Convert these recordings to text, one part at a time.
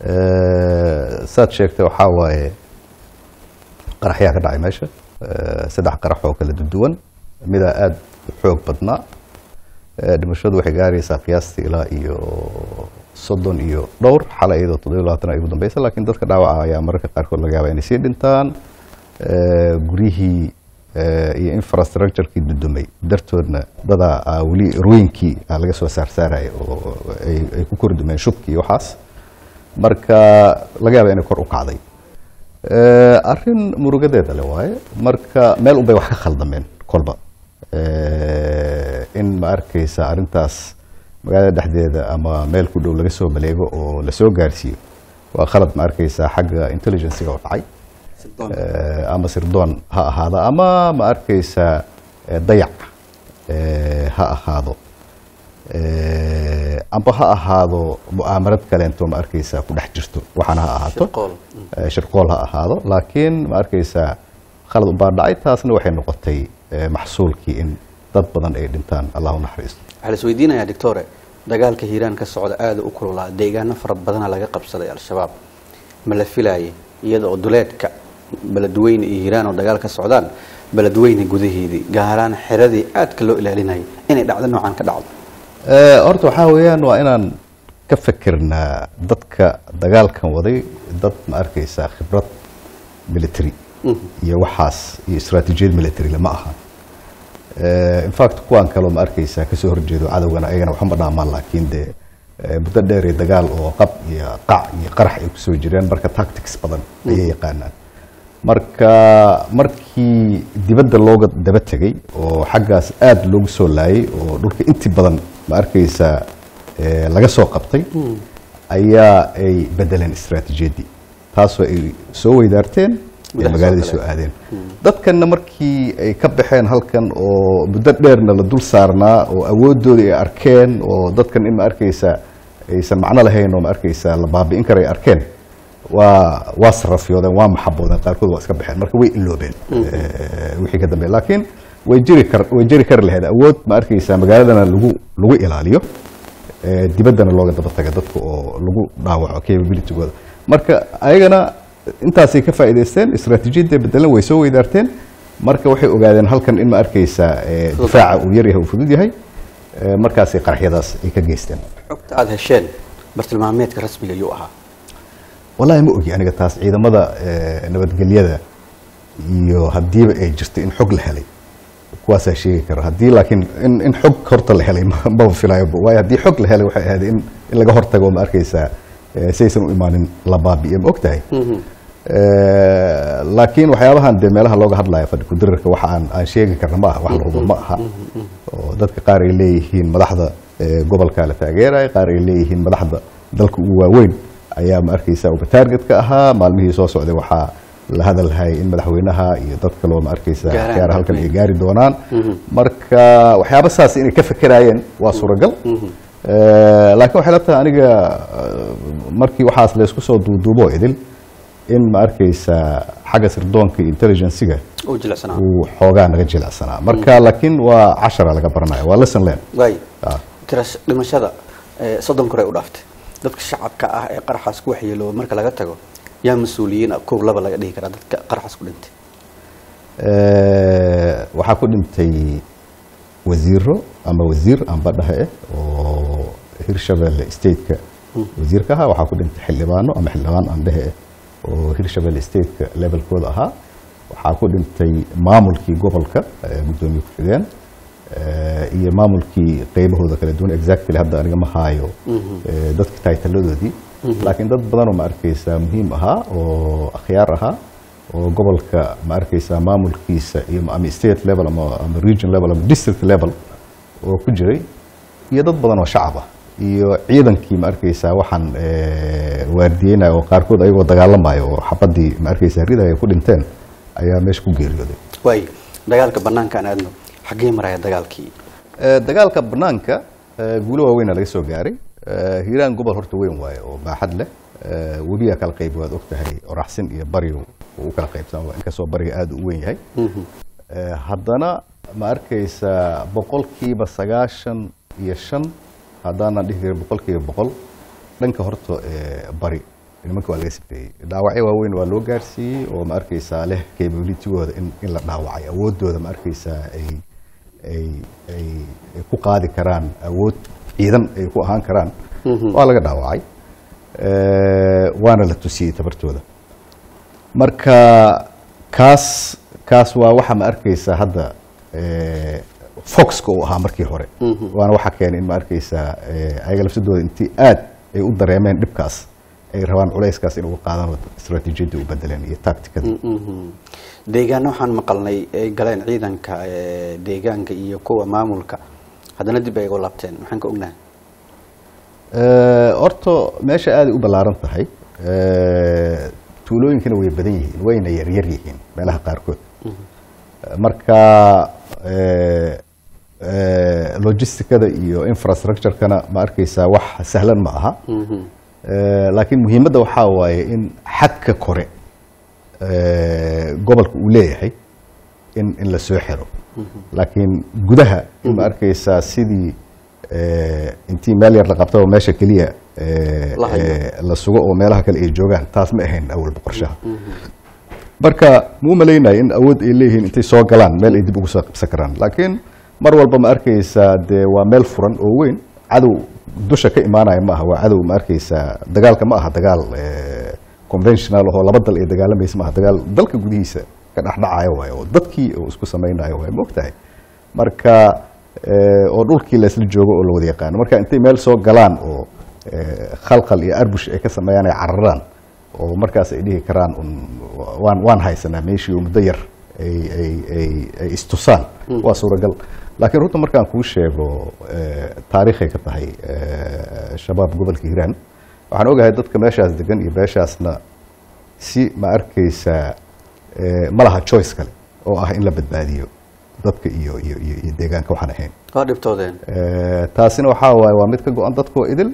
Eh, saad sheegtay waxaa waaye qaraxyaa ka dhacay meesha Eh, saddex qarax oo kala duwan midaa aada u xoog badnaa Eh, dhimashadu waxay gaaraysaa qiyaastii ilaa iyo soddon iyo dhowr xalay iyadoo toddobiyo labaatan ay ugu dambeysa laakiin dadka dhaawaca ayaa mararka qaarkood laga yaabaa inay sii dhintaan Eh, guryihii eh, iyo infrastructurekii dudumay dartoodna dadaa ah, weli rooyinkii ah laga soo saarsaaraya oo ay ay ku kordumeen shubkii iyo waxaas marka laga yaaba inay kor u kacday Eh, arrin murugadeeda le waaye marka meel unbay wax ka khaldameen kolba Eh, in ma arkaysa arrintaas magaalada dhexdeeda ama meel ku dhow laga soo maleego oo lasoo gaarsiiyo waa khalad ma arkaysa xagga intelligencega oo dhacay Eh, ama sirdoon ha ahaado ama ma arkaysa eh, dayac eh, ha ahaado Eh, amba ha ahaado mu'aamarad kaleento ma arkaysa ku dhex jirto waxaana ha ahaato Shirqool. Eh, shirqool ha ahaado laakiin ma arkaysa khalad ubaa dhacay taasna waxay noqotay eh, maxsuulkii in dad badan ay dhintaan allah u naxariisto waxaa la isweydiinayaa doctore dagaalka hiiraan ka socda aada u kululaa deegaano fara badana laga qabsaday al-shabaab ma la filaayay iyada oo duleedka beledweyne iyo hiiraan oo dagaal ka socdaan beledweyne gudaheedii gaaraan xeradii aadka loo ilaalinayay inay dhacdo noocan ka dhacdo Eh, horta waxaa weeyaan waa inaan ka fikirnaa dadka dagaalkan waday dad ma arkaysaa khibrad military iyo waxaas iyo istaraatiijiyad military lama aha Eh, in fact kuwaan kaloo ma arkaysaa kasoo horjeedo cadowgana ayagana waxuma dhaamaan laakiin dee eh, muddo dheer iyo dagaal oo qab iyo qac iyo qarax ay kusoo jireen marka tactics badan ayay yaqaanaan marka markii dibadda looga daba tegey oo xaggaas aada loogu soo laayay oo dhulka intii badan ma arkaysaa eh, laga soo qabtay ayaa ay bedeleen istaraatiijiyaddii taasoo ay soo weydaarteen ee Gudaha soo magaaladii galeen. soo aadeen dadkanna markii ay ka baxeen halkan oo muddo dheerna la dul saarnaa oo awoodooda ay arkeen oo dadkan in ma arkaysa aysan macno lahayn oo ma arkaysa la baabi'in kara ay arkeen waa waa sarafyoodeen waa maxaboodeen qaarkood waa iska baxeen marka way iloobeen eh, wixii ka dambeeya laakiin way jiri kar way jiri kari lahayd awood ma arkaysa magaaladana lagu lagu ilaaliyo eh, dibaddana looga daba taga dadka oo lagu dhaawaco capabilitygooda marka ayagana intaasay ka faa'iidaysteen istaraatiijiyadda bedelan way soo weydaarteen marka waxay ogaadeen halkan in ma arkaysa eh, difaaca uu yar yahay uu fudud yahay eh, markaasay qaraxyadaas ay ka geysteen xogta aada hesheen bartilmaameedka rasmiga yuu ahaa wallaahi ma ogi aniga taas ciidamada eh, nabadgelyada iyo haddiiba ay jirto in xog la helay kuwaasaa sheegi kara haddii laakiin in, in xog horta la helay ma- maba filayo waayo haddii xog la helay waxay ahayd in, in laga hortago ma arkaysaa eh, saysan u imaanin la baabi'iyo ma og tahay Eh, laakiin waxyaabahan dee meelaha looga hadlaya fadhi kudirirka waxa aan aan sheegi karna ma aha wax la hubo ma aha oo dadka qaar ay leeyihiin madaxda eh, gobolka la taageeraya qaar ay leeyihiin madaxda dalka ugu waaweyn ayaa ma arkaysa uba target ka ahaa maalmihii soo socday waxaa la hadalhayay in madaxweynaha iyo dad kaloo ma arkaysa Gaaraan gaar halkan ay beledweyne. gaari doonaan marka waxyaaba saas inay ka fikeraayeen waa suuragal Eh, laakiin waxay la tahay aniga eh, markii waxaas laysku soo duuduubo idil in ma arkaysa xagga sirdoonka iyo intelligenciga oo jilicsanaa uu xoogaa naga jilicsanaa marka laakiin waa cashara laga baranaya waa lesson learn waay Ah. tirash dhimashada eh, soddon kore u dhaaftay dadka shacabka ah ee qaraxaas ku waxyeelooba marka laga tago yaa mas-uuliyiin ah kow laba laga dhihi karaa dadka qaraxaas ku dhintay Eh, waxaa ku dhintay wasiiro ama wasiir amba dhahe eh oo hirshabelle stateka wasiirka ahaa waxaa ku dhintay xildhibaano ama xildhibaan aan dhehe eh oo hirshabelle stateka levelkooda ahaa waxaa ku dhintay maamulkii gobolka eh, guddoomiye ku-xigeen eh, iyo maamulkii qeybahooda kala duwan exactly hadda aniga ma haayo eh, dadka taytaladoodii laakiin dad badan oo ma arkaysa muhiim ahaa oo akhyaar ahaa oo gobolka ma arkaysa maamulkiisa iyo ama state level ama, ama region level ama district level oo ku jiray iyo dad badan oo shacab ah iyo ciidankii ma arkaysa waxaan eh, waardiyeynaya oo qaarkood ayagoo dagaalamayo oo xabadii ma arkaysa ridaya ku dhinteen ayaa meesha ku geeriyooday waay dagaalka banaanka aan aadno xaggee maraya dagaalkii Eh, dagaalka banaanka eh, guulo waaweyna laga soo gaaray Eh, hiiraan gobol horta weyn waaye oo baaxad leh Eh, webiga kala qayb waad og tahay oraxsin iyo bariyo uu u kala qaybsan inkastoo bariga aada u weyn yahay Eh, haddana ma arkaysa boqolkiiba sagaashan iyo shan haddaanan dhihi karin boqolkiiba boqol dhanka horta eh, bari nimanka waa laga sifeeyey dhaawacyo waaweyn waa loo gaarsiiyey oo ma arkaysaa leh capabilitygooda in, in la dhaawacay awoodooda ma arkaysaa ay ay ay ay ku qaadi karaan awood ciidan ay ku ahaan karaan waa laga dhaawacay Eh, waana la tusiyey tabartooda marka kaas kaas waa waxa ma arkaysaa hadda eh, foxka uu ahaa markii hore waana waxa keenay in ma arkaysaa eh, ayaga lafsadooda intii aad ay u dareemeen dhibkaas ay rabaan culayskaas in uga qaadaan oo istaraatiijiyadda u bedeleen iyo tacticada deegaano waxaan maqalnay ay galeen ciidanka ee, deegaanka iyo kuwa maamulka haddana dib ay uga laabteen maxaan ka ognahay Eh, horta meesha aaday u ballaaran tahay Eh, tuulooyinkana way badan yihiin wayna yaryar yihiin meelaha qaarkood marka eh, eh, logisticada iyo infrastructure-kana ma arkaysaa wax sahlan ma aha Eh, laakiin muhiimadda waxaa waaye in xadka kore eh, gobolka uu leeyahay in in la soo xiro laakiin gudaha in ma arkaysaa sidii eh, intii meel yar la qabtaba meesha keliya eh, La hayo. eh, la sugo oo meelaha kale ay joogaan taas ma ahayn awalba qorshaha marka muu malaynaya in awood ay leeyihiin intay soo galaan meel ay dib ugu soo qabsan karaan laakiin mar walba ma arkaysaa dee waa meel furan oo weyn cadow dusha ka imaanaya ma aha waa cadow ma arkaysaa dagaalka ma aha dagaal eh, conventional oo laba dal ay dagaalamaysa ma aha dagaal dalka gudihiisa ka dhexdhacaya waay oo dadkii oo isku samaynayo waay maogtahay marka eh, oo dhulkii la isla joogo oo la wada yaqaano marka intay meel soo galaan oo eh, khalkhal iyo arbush ay ka sameeyaan ay cararaan oo markaas ay dhihi karaan un waan waan haysanaa meeshii oo muddo yar ay ay ay ay istusaan waa suuragal laakiin runta markaan kuu sheego eh, taariikhay ka tahay eh, shabaab gobolka hiiraan waxaan ogahay dadka meeshaas degan iyo beeshaasna si ma arkaysaa eh, ma laha choice kale oo ah in la badbaadiyo dadka iyo iyo iyo iyo deegaanka waxaan ahayn waa dhibtoodeen Eh, taasina waxaa waaye waa mid ka go-an dadkoo idil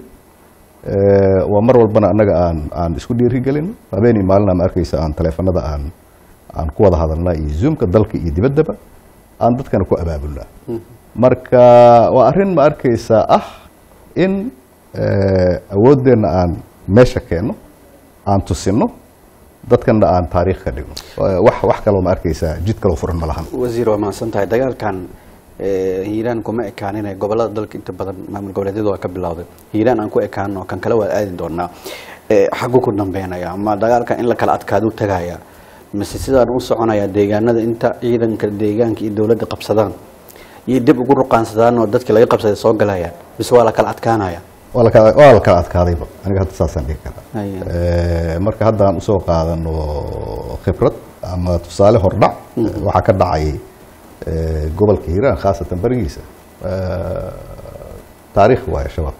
Eh, waa mar walbana annaga aan aan isku dhiirigelin habeenii maalina ma arkaysa aan taleefanada aan aan ku wada hadalnaa iyo zoomka dalka iyo dibaddaba aan dadkana ku abaabulnaa marka waa arrin ma arkaysaa ah in eh, awooddeenna aan meesha keenno aan tusinno dadkana aan taariikh ka dhigno Eh, wax wax kaloo ma arkaysaa jid kaloo furan ma lahan wasiir waa mahadsan tahay dagaalkan ee, hiiraan kuma ekaanin gobolada dalka inta badan maamul goboleedyada waa ka bilowday hiiraan aan ku ekaano kan kale waa aadi doonaa Ee, xaggu ku dambeynaya ama dagaalkan in la kala adkaadu tagaya mise sidaan u soconaya deegaanada inta ciidanka deegaanka iyo dowladda qabsadaan iyo dib ugu ruqaansadaan oo dadkii laga qabsaday soo galayaan mise waa la kala adkaanaya waa la kala waa la kala adkaadayba aniga hadda saasaan dhihi karaa Haya. Eh, marka haddaan usoo qaadano khibrad ama tusaale hordhac waxaa ka dhacay eh, gobolka hiiraan khaasatan barigiisa Eh, taariikh waaye shabaab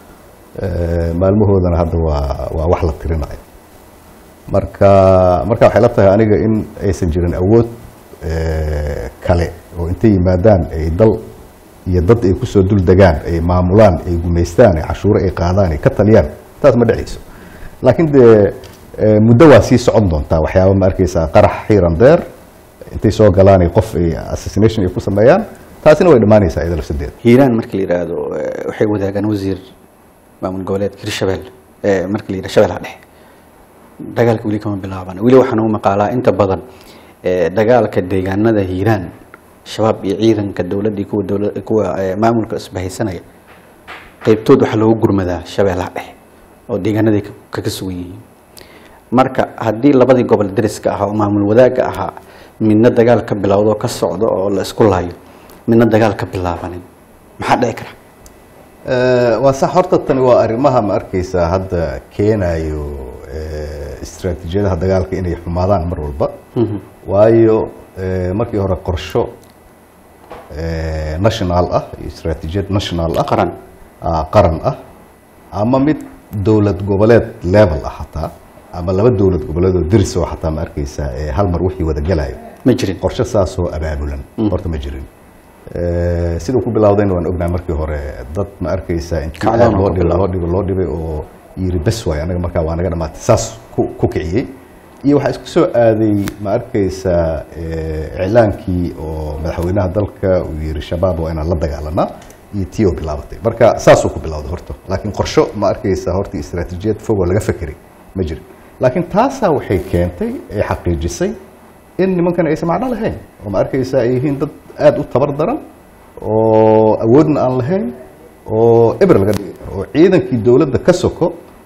Eh, maalmahoodana hadda waa waa wax la tirinayo marka marka waxay la tahay aniga in aysan jirin awood eh, kale oo intay yimaadaan ay dal iyo dad ay kusoo dul degaan ay maamulaan ay gumaystaan ay cashuuro ay qaadaan ay ka taliyaan taas ma dhacayso laakiin dee eh, muddo waa sii socon doontaa waxyaaba ma arkaysaa qarax xiiran deer intay soo galaan ay qof ay assassination ay ku sameeyaan taasina way dhammaanaysaa iyada lafsadeeda hiiraan marka la yidhaahdo eh, waxay wadaagaan wasiir maamul goboleedka hirshabelle ee marka la yidhahdo shabeellaha dhexe dagaalka weli kama bilaaban weli waxaan u maqaalaa inta badan ee, dagaalka deegaanada hiiraan shabaab iyo ciidanka dowladda iyo kuwa dowla kuwa ee, maamulka isbahaysanaya qaybtood waxaa loogu gurmadaa shabeellaha dhexe oo deegaanaday ka- kaga sugan yihiin marka haddii labadii gobol dariska ahaa oo maamul wadaagga ahaa midna dagaal ka bilowdo oo ka socdo oo la isku laayo midna dagaal ka bilaabanin maxaa dhici kara Eh, waa sax horta tani waa arrimaha ma arkaysaa hadda keenayo eh, istiraatiijiyadaha dagaalka inay xumaadaan mar walba waayo eh, markii hore qorsho eh, national ah iyo istiraatiijiyad national ah qaran ah, qaran ah ama mid dowlad goboleed level ah hataa ama laba dowlad goboleed oo diris oo hataa ma arkaysaa eh, hal mar wixii wada gelayo ma jirin qorshe saasoo abaabulan horta ma jirin Eh, siduu ku bilowdayna waan ognahay markii hore dad ma arkaysaa intii Kacdoon aad oo loo ku dhibay bilowday. loo dhibay loo dhibay oo yiri bes waay anaga markaa waa naga dhamaatay saas ku ku kiciyey iyo waxaa isku soo aaday ma arkaysaa eh, iclaankii oo madaxweynaha dalka uu yiri shabaab waa inaan la dagaalanaa iyo tii oo bilaabatay marka saasuu ku bilowday horta laakiin qorsho ma arkaysaa horta istiraatiijiyad fog oo laga fekeray ma jirin laakiin taasaa waxay keentay ee xaqiijisay in nimankan aysan macno lahayn oo ma arkaysa ay yihiin dad aada u tabar daran oo awoodna aan lahayn oo eber laga dhigi karo oo ciidankii dowladda ka soko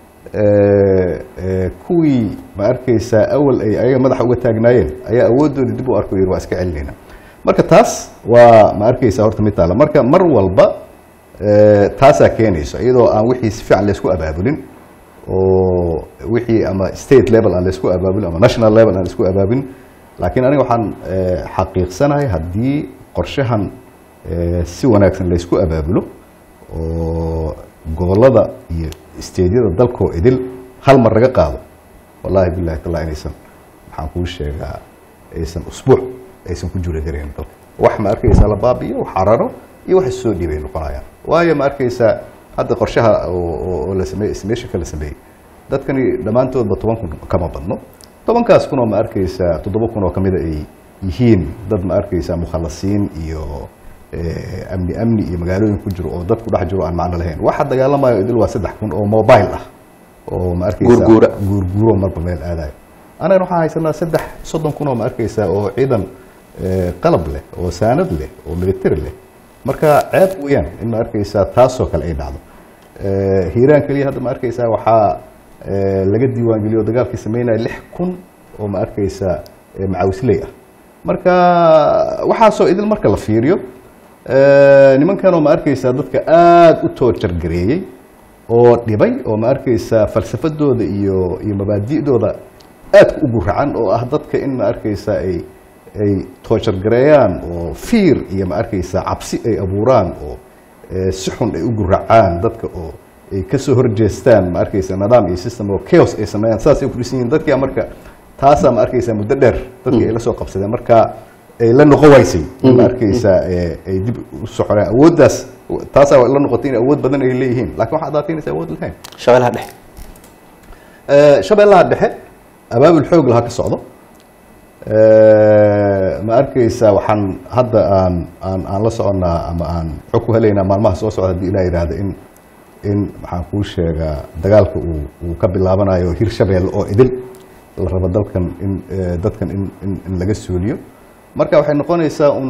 kuwii ma arkaysaa awal ay ayaga madaxa uga taagnaayeen ayaa awooddoodii dib u arko yiri waa iska celinayna marka taas waa ma arkaysaa horta mid taala marka mar walba taasaa keenayso iyadoo aan wixii si fiican laysku abaabulin oo wixii ama state level aan laysku abaabulin ama national level aan laysku abaabulin laakiin aniga waxaan xaqiiqsanahay haddii qorshahan si wanaagsan laysku abaabulo oo gobolada iyo steedyada dalkoo idil hal mar laga qaado wallahi bilahi tala inaysan waxaan kuu sheegaa aysan usbuuc aysan ku juri karayn dalka wax ma arkaysaa la baabiyo wax cararo iyo wax issoo dhiibay noqonayaan waayo ma arkaysaa hadda qorshaha oo la sameeyey estimation la sameeyey dadkani dhammaantoodba toban kun kama badno tobankaas kun oo ma arkaysaa toddoba kun oo kamida ay yihiin dad ma arkaysaa mukhalasiin iyo amni amni iyo magaalooyin ku jiro oo dadku dhex jiro aan macno lahayn waxa dagaalamayo idil waa saddex kun oo mobile ah oo ma arkaysaa Guurguura. guurguuro marba meel aadayo anagana waxaan haysanaa saddex soddon kun oo ma arkaysaa oo ciidan eh, qalab leh oo saanad leh oo military leh marka ceeb weeyaan in ma arkaysaa taasoo kale ay dhacdo Eh, hiiraan keliya hadda ma arkaysaa waxaa eh, laga diiwaangeliyo dagaalkii sameynaya lix kun oo ma arkaysaa eh, macawisley ah marka waxaasoo idil marka la fiiriyo eh, nimankan oo ma arkaysaa dadka aada u toojargareeyey oo dhibay oo ma arkaysaa falsafadooda iyo iyo mabaadi'dooda aadka u guracan oo ah dadka in ma arkaysaa ay ay toojargareeyaan oo fiir iyo ma arkaysaa cabsi ay abuuraan oo eh, si xun ay u guracaan dadka oo ay ka soo horjeestaan ma arkaysaa nidaam iyo system oo chaos ay sameeyaan saasay ku dhisan yihiin dadkia marka taasaa ma arkaysaa muddo dheer dadkii ay la soo qabsadeen marka ay la noqon waysay in ma arkaysaa eh, ay dib u soconeen awooddaas taasaa la noqotay in awood badan ay leeyihiin laakiin waxaad adaataynaysa awood lahayn shabeellaha dhexe Eh, shabeellaha dhexe abaabul xoog lahaa ka socdo Eh, ma arkaysaa waxaan hadda aan aan aan la soconnaa ama aan xog ku helaynaa maalmaha soo socda haddii ilaa yidhaahdo in in maxaan kuu sheegaa dagaalka uu uu ka bilaabanayo hir shabeelle oo idil la rabo dalkan in eh, dadkan in in in laga suuliyo marka waxay noqonaysaa un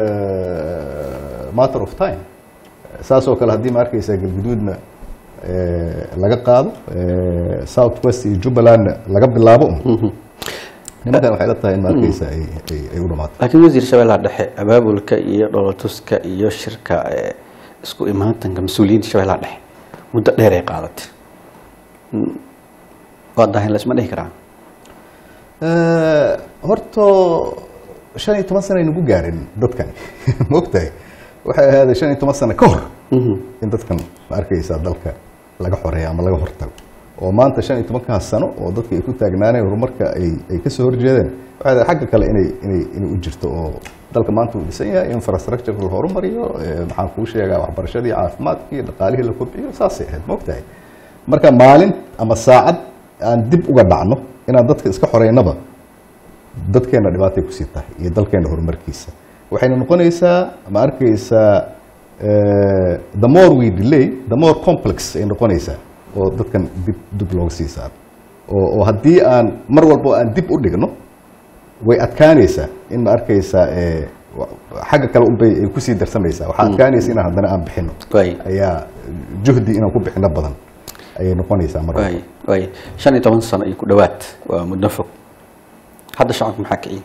eh, matter of time saasoo kale haddii ma arkaysaa galguduudna eh, laga qaado eh, south west iyo jubbalandna laga bilaabo un nimankan waxay la tahay in ma arkaysaa ay ay- ay u dhamaato laakiin wasiir shabeellaha dhexe abaabulka iyo dholatuska iyo shirka ee isku imaatanka mas-uuliyiinta shabeellaha dhexe muddo dheer ay qaadatay Mm, waa dahin laisma dhihi karaa Eh, horta shan iyo toban sano aynagu gaarin dadkani ma ogtahay waxay ahaadeen shan iyo toban sano ka hor in dadkan ma arkaysaa dalka laga xoreeyo ama laga hortago oo maanta shan iyo tobankaas sano oo dadka ay ku taagnaaneen horumarka ay ay ka soo horjeedeen waxay ahayd xagga kale inay inay inay u jirto oo dalka maanta uu dhisan yahay infrastructure la horumariyo eh, maxaan kuu sheegaa waxbarashadii caafimaadkii dhaqaalihii la kobciyo saasay ahayd ma ogtahay marka maalin ama saacad aan dib uga dhacno inaan dadka iska xoreynaba dadkeena dhibaatay kusii tahay iyo dalkeena horumarkiisa waxayna noqonaysaa ma arkaysaa eh, the more we delay the more complex ay noqonaysaa oo dadkan dib dib looga sii saaro oo oo haddii aan mar walbo aan dib u dhigno way adkaanaysaa in ma arkaysaa eh, wa- xagga kale unbay ay kusii darsamaysaa waxaa adkaanaysa inaan haddana aan bixino waay ayaa juhdi inaan ku bixino badan ayay noqonaysaa mar walba. waay waay shan iyo toban sano iyo ku dhowaad waa muddo fog hadda shacabka maxaa kiciye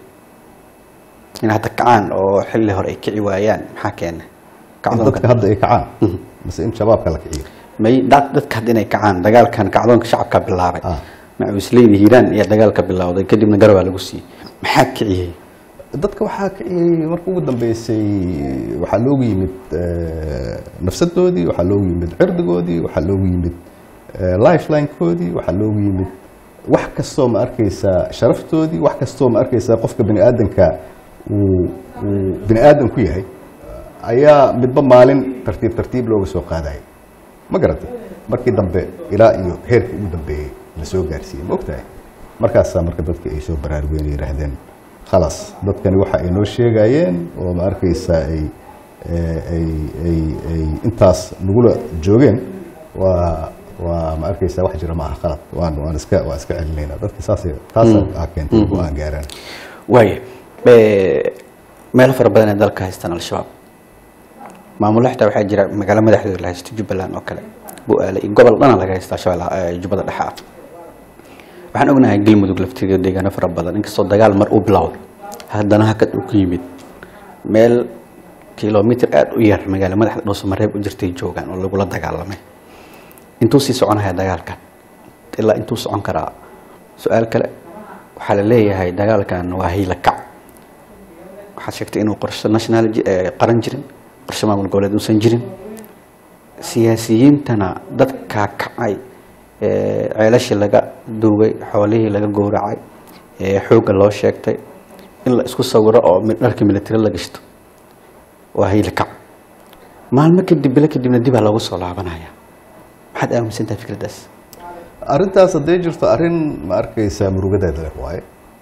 in hadda kacaan oo xilli hore ay kici waayaan maxaa keena in kacdoonka dadka hadda ay kacaan mise in shabaabka la kiciyo may dad- dadka hadda inay kacaan dagaalkan kacdoonka shacabka bilaabay Ah. macuusleyda hiiraan ayaa dagaalka bilowday kadibna garabaa lagu siiyey maxaa kiciyey dadka waxaa kiciyey marka ugu dambeysay waxaa loogu yimid eh, nafsadoodii waxaa loogu yimid cirdigoodii waxaa loogu yimid eh, lifeline-koodii waxaa loogu yimid wax kastoo ma arkaysaa sharaftoodii wax kastoo ma arkaysaa qofka bini aadanka uu uu bini aadan ku yahay ayaa midba maalin tartiib tartiib looga soo qaadayay ma garatay markii dambe ilaa iyo heerkii ugu dambeeyey la soo gaarsiiyey ma ogtahay markaasaa marka dadka ay soo baraarugeen ay yidhaahdeen khalaas dadkani waxa ay noo sheegayeen oo ma arkaysaa ay eh, ay ay ay intaas nagula joogeen waa waa ma arkaysaa wax jira ma aha qalad waan waan iska waan iska celinaynaa dadka saasay taasa aa keentay go-aan gaaraan waaya meelo fara badan ee dalka haystaan al-shabaab maamulo xitaa waxaa jira magaalo madaxdooda la haysto jubbaland oo kale bu-aale iyo gobol dhana laga haysta al-shabaab eh, jubbada dhexe ah waxaan ognahay galmudug laftigeeda deegaano fara badan inkastoo dagaal mar uu bilowday haddana hakad uu ku yimid meel kilomitr aada u yar magaalo madaxda dhuusamareeb u jirtay joogaan oo lagula dagaalamay intuu sii soconaya dagaalkan ilaa intuu socon karaa su-aal kale waxaa la leeyahay dagaalkan waa hiila kac waxaad sheegtay inuu qorshe national ji- eh, qaran jirin qorshe maamul goboleed uusan jirin siyaasiyiintana dadkaa kacay eh, ceelashii laga duugay xoolihii laga gowracay eh, xoogga loo sheegtay in la isku sawiro oo mi- dharka military la gashto waa hiila kac maalmo kadib bilo kadibna dibaa loogu soo laabanaya maxaad aaminsan tahay fikraddaas arrintaas hadday jirto arrin ma arkaysaa murugadeeda leh waaye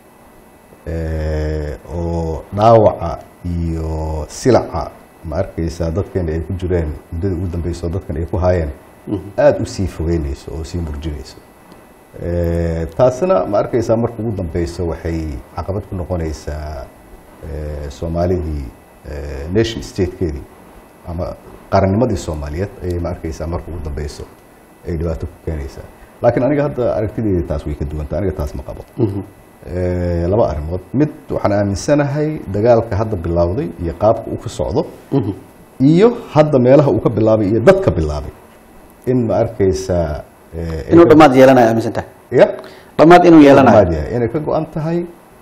Eh, oo dhaawaca iyo silaca ma arkaysaa dadkan ay ku jireen muddadii ugu dambeyso dadkan ay ku haayeen aada u sii fogeynayso oo sii murjinayso Eh, taasina ma arkaysaa marka ugu dambeyso waxay caqabad ku noqonaysaa eh, soomaalidii eh, nation statekeedii ama qarannimadii soomaaliyeed ayay ma arkaysaa marka ugu dambeyso ay dhibaato ku keenaysaa laakiin aniga hadda aragtideyda taas way ka duwanta aniga taas ma qabo Eh, laba arrimood mid waxaan aaminsanahay dagaalka hadda bilowday iyo qaabka uu ka socdo iyo hadda meelaha uu ka bilaabay iyo dadka bilaabay in ma arkaysaa eh, ay inuu ka- dhammaad yeelanayo aaminsan tahay ya dhammaad inuu yeelanayo dhammaad yahay inay ka go-an tahay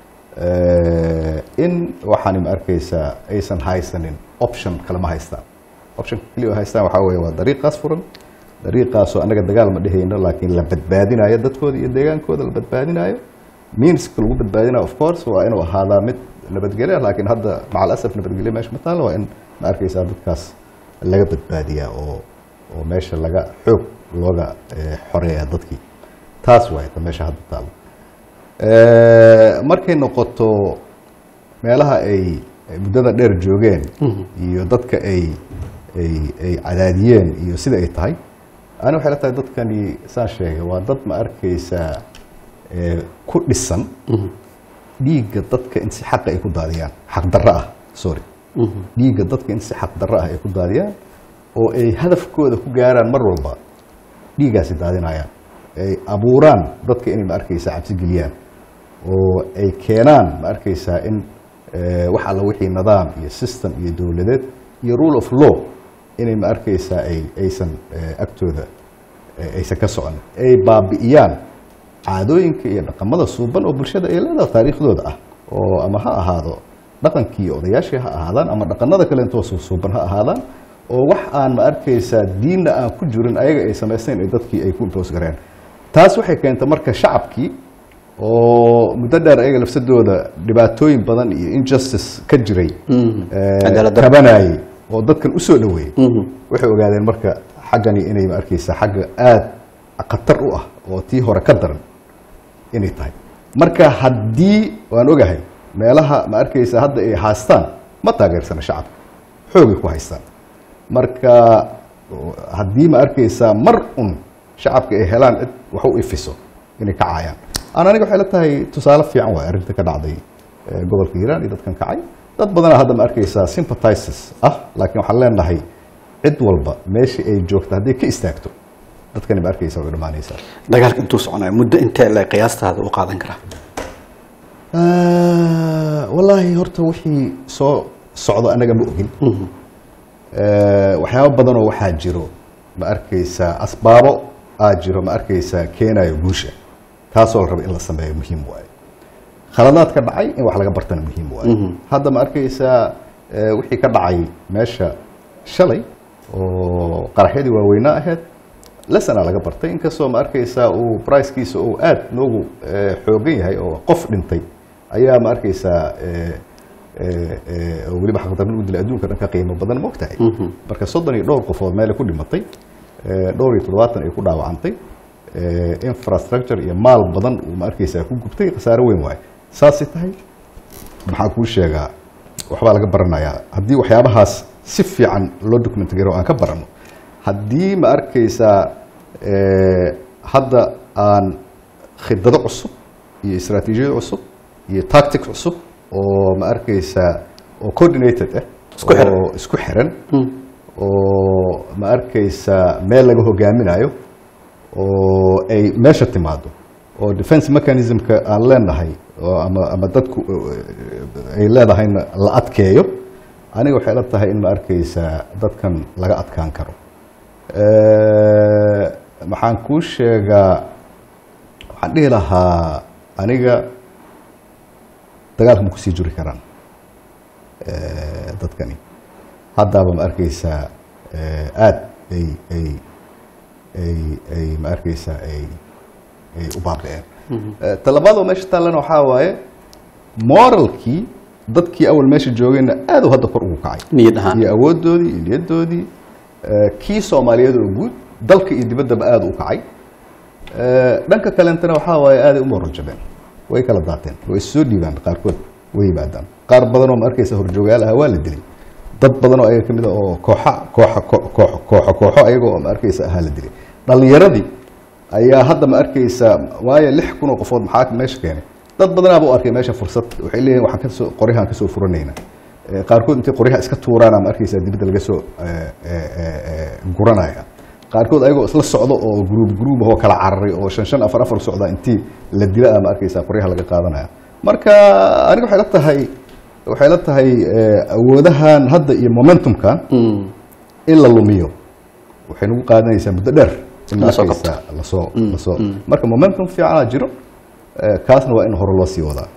eh, in waxaani ma arkaysaa aysan haysanin option kale ma haystaan option keliya oo haystaan waxaa weeye waa dariiqaas furan dariiqaasoo annaga dagaal ma dhehayno laakiin la badbaadinayo dadkooda iyo deegaankooda la badbaadinayo meanska lagu badbaadinayo of course waa inuu ahaadaa mid nabadgelyo ah laakiin hadda macal asaf nabadgelyo meesha ma taalo waa in ma arkaysaa dadkaas laga badbaadiyaa oo oo meesha laga xoog looga eh, xoreeyaa dadkii taas waay ta meesha hadda taalo Eh, markay noqoto meelaha ay ay muddada dheer joogeen iyo dadka ay ay ay cadaadiyeen iyo sida ay tahay ani waxay la tahay dadkani saan sheegay waa dad ma arkaysaa eh, ku dhisan dhiigga dadka in si xaqa ay ku daadiyaan xaq darro ah sorry dhiigga dadka in si xaq darro ah ay ku daadiyaan oo ay hadafkooda ku gaaraan mar walba dhiiggaasi daadinayaan ay abuuraan dadka inay ma arkaysaa cabsi geliyaan oo ay keenaan ma arkaysaa in eh, wax alla wixii nidaam iyo system iyo dowladeed iyo rule of law inay ma arkaysaa ay aysan eh, agtooda eh, aysan ka socon ay baabi'iyaan caadooyinka iyo dhaqamada suuban oo bulshada ay leedahay taariikhdooda ah oo ama ha ahaado dhaqankii iyo odayaashii ha ahaadaan ama dhaqanada kale intoo suu- suuban ha ahaadaan oo wax aan ma arkaysaa diinna aan ku jirin ayaga ay samaysteen ay dadkii ay ku impoos gareen taas waxay keentay marka shacabkii oo muddo dheer ayaga lafsadooda dhibaatooyin badan iyo injustice ka jiray eh, Cadaalad darro. tabanayay oo dadkan usoo dhaweeyey waxay ogaadeen marka xaggani inay ma arkaysaa xagga aada khatar u ah oo tii hore ka daran inay tahay marka haddii waan ogahay meelaha ma arkaysaa hadda ay haastaan ma taageersana shacabka xoogay ku haystaan marka haddii ma arkaysaa mar un shacabka ay helaan cid wax u ifiso inay kacayaan aan aniga waxay la tahay tusaale fiican waay arrinta ka dhacday eh, gobolka hiiraan iyo dadkan kacay dad badanaa hadda ma arkaysaa sympathizes ah laakiin waxaan leenahay cid walba meeshii ay joogto hadday ka istaagto dadkani ma arkaysaa way dhammaanaysaa dagaalka intuu soconayo muddo intee le qiyaastaada u qaadan karaa Ah, wallaahi horta wixii soo socdo anaga ma ogin Eh, waxyaabo badanoo waxaa jiro ma arkaysaa asbaabo aa jiro ma arkaysaa keenayo guusha taasoo la raba in la sameeyo muhiim waaye khaladaad ka dhacay in wax laga bartana muhiim waaye hadda ma arkaysaa eh, wixii ka dhacay meesha shalay oo qaraxyadii waaweynaa ahayd lesana laga bartay inkastoo ma arkaysaa uu bricekiisa uu aad noogu eh, xoogan yahay oo qof dhintay ayaa ma arkaysaa eh, eh, eh, oo weliba xaqdarro u dilay adduunka dhan ka qiimo badan ma ogtahay marka soddon iyo dhowr qofood meelay ku dhimatay eh, dhowr iyo toddobaatan ay ku dhaawacantay eh, infrastructure iyo maal badan uu ma arkaysaa ku gubtay khasaare weyn waaye saasay tahay maxaan kuu sheegaa waxbaa laga baranayaa haddii waxyaabahaas si fiican loo document garo aan ka barano haddii ma arkaysaa Eh, hadda aan khidado cusub iyo istaraatiijiyad cusub iyo tactic cusub oo ma arkaysaa oo coordinated ah Isku xiran. oo isku xiran oo ma arkaysaa meel laga hogaaminayo oo ay meesha timaado oo defense mechanismka aan leenahay oo ama ama dadku eh, ay leedahayna la adkeeyo aniga waxay la tahay in ma arkaysaa dadkan laga adkaan karo Eh, maxaan kuu sheegaa waxaan dhihi lahaa aniga dagaalka ma kusii juri karaan eh, dadkani haddaaba ma arkaysaa eh, aad ay ay ay ay ma arkaysaa ay ay u baaba'een Eh, talabaadoo meesha taallana waxaa waaye moralkii dadkii awal meesha joogayna aad u hadda kor ugu kacay niyad ahaan iyo awoodoodii iyo niyadoodii eh, kii soomaaliyeed oo guud dalka iyo dibaddaba aad u kacay Eh, dhanka kalentana waxaa waaye aaday u moorajabeen way kala daateen way soo dhiibaan qaarkood way yimaadaan qaar badan oo ma arkaysa horjoogayaal ahaa waa la dilay dad badan oo ayaga kamid a oo kooxa kooxa ko- kooxo kooxo kooxo ayaga oo ma arkaysa ahaa la dilay dhalinyaradii ayaa hadda ma arkaysa waayo lix kun oo qofood maxaa meesha keenay dad badanaaba u arkay meesha fursad waxay leeyihin waxaan kasoo qoryahan kasoo furanayna Eh, qaarkood intay qoryaha iska tuuraana ma arkaysa dibadda laga soo eh, eh, eh, eh, guranaya qaarkood ayagoo isla socdo oo gruub gruub oo kala cararay oo shan shan afar afar socda intii la dila ma arkaysa qoryaha laga qaadanaya marka aniga waxay la tahay waxay la tahay eh, awoodahan hadda iyo momentumkan in la lumiyo waxay nagu qaadanaysaa muddo dheer in ma Lasoo arkaysa lasoo lasoo marka momentum fiicana jiro eh, kaasna waa in hore loo sii wadaa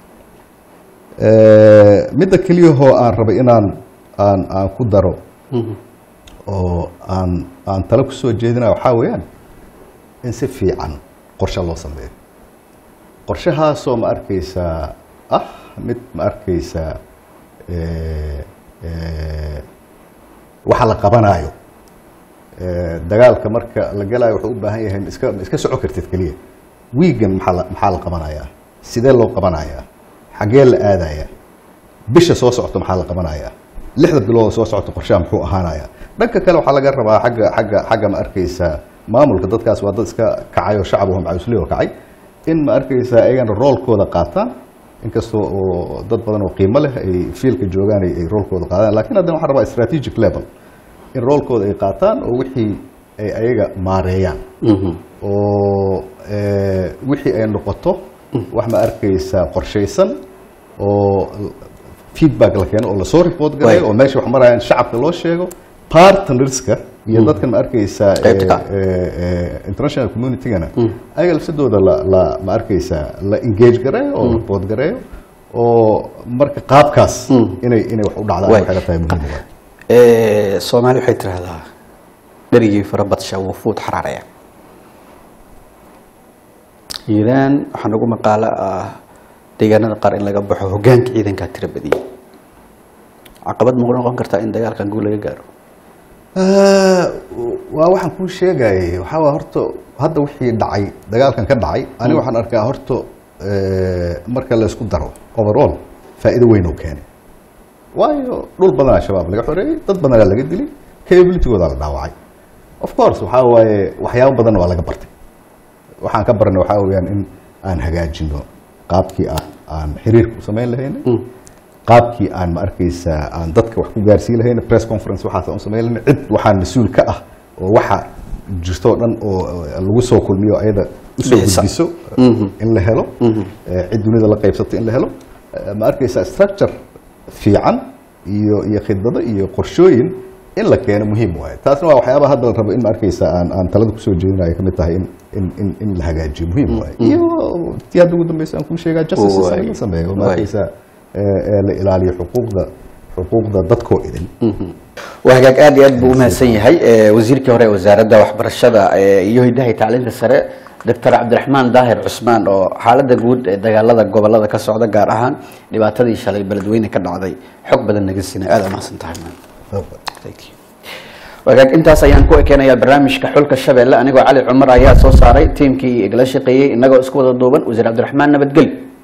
Eh, midda keliyahoo aan rabay inaan aan aan ku daro oo aan aan talo ku soo jeedinaya waxaa weeyaan in si fiican qorshe loo sameeyo qorshahaasoo ma arkaysaa ah mid ma arkaysaa eh, eh, waxa la qabanaayo Eh, dagaalka marka la galayo wuxuu u baahan yahay ma iska ma iska soco kartid keliya wiigan maxaa la maxaa la qabanayaa sidee loo qabanayaa xaggee la aadayaa bisha soo socota maxaa la qabanayaa lixda bilood oo soo socota qorshaha muxuu ahaanayaa dhanka kale waxaa laga rabaa xagga xagga xagga ma arkaysaa maamulka dadkaas waa dad iska kacay oo shacab oo macawisle oo kacay in ma arkaysaa ayagana roolkooda qaataan inkastoo oo dad badan oo qiimo leh ay fiilka joogaan ay ay roolkooda qaadaan laakiin haddana waxaan rabaa strategic level in roolkooda ay qaataan oo wixii ay ayaga maareeyaan oo eh, wixii ay noqoto wax ma arkaysaa qorshaysan oo feedback la keeno oo lasoo report garayo Waay. oo meesha wax marayaan shacabka loo sheego partnerska iyo dadkan ma arkaysaa eh, Qaybta ka. eh, eh, international communitygana ayaga lafsadooda la la ma arkaysaa la engage gareeyo oo report gareeyo oo marka qaabkaas inay inay wax u dhacdaan Waay. waxay la tahay muhiim waay Eh, soomaali waxay tiraahdaa dherigii farabadsha wuu fuud xaraaraya hiiraan waxaa nagu maqaalo ah deegaanada qaar in laga baxo hogaanka ciidankaa tira badiyay caqabad ma noqon kartaa in dagaalkan guul laga gaaro Ah, waa waxaan kuu sheegayay waxaa waa horta hadda wixii dhacay dagaalkan ka dhacay aniga waxaan arkaa horta eh, marka la isku daro overall faa'iido weyn oo keenay waayo dhul badanaa shabaab laga xoreeyey dad badanaa laga dilay capabilitygooda la dhaawacay of course waxaa waaye waxyaabo badan waa laga bartay waxaan ka barnay waxaa weeyaan in aan hagaajino qaabkii aan aan xiriirka u samayn lahaynay qaabkii aan ma arkaysaa aan dadka wax ku gaarsiin lahayna press conference waxaas aan u samayn lahayna cid waxaan mas-uul ka ah oo waxa jirto oo dhan oo eh, lagu soo kulmiyo ayada usoo Bixisa. gudbiso in la helo eh, cid dunida la qaybsato in la helo Eh, ma arkaysaa structure fiican iyo iyo khidbado iyo qorshooyin in la keeno muhiim waaye taasna waa waxyaabaha hadda la rabo in ma arkaysaa aan aan talada kusoo jeedinayo kamid tahay in in in in la hagaajiyo muhiim waaye iyo tii hadda ugu dambeysa aan kuu sheegaa justice system in la Waay. sameeyo ma Waay. arkaysaa ee ee la ilaaliyo xuquuqda xuquuqda dadkoo idin waa hagaag aad iyo aad buu umahadsan yahay Eh, wasiirkii hore ee wasaaradda waxbarashada eh, iyo hidaha iyo tacliinta sare doctor cabdiraxmaan daahir cusmaan oo xaaladda guud ee dagaalada gobolada ka socda gaar ahaan dhibaatadii shalay beledweyne ka dhacday xog badan naga siinay aad umahadsan tahay man Thank you. wagaag intaas ayaan ku ekeenayaa barnaamijka xulka shabeelle anigoo cali cumar ayaa soo saaray tiimkii igala shaqeeyey inagoo isku wada duuban wasiir cabdiraxmaan nabadgeli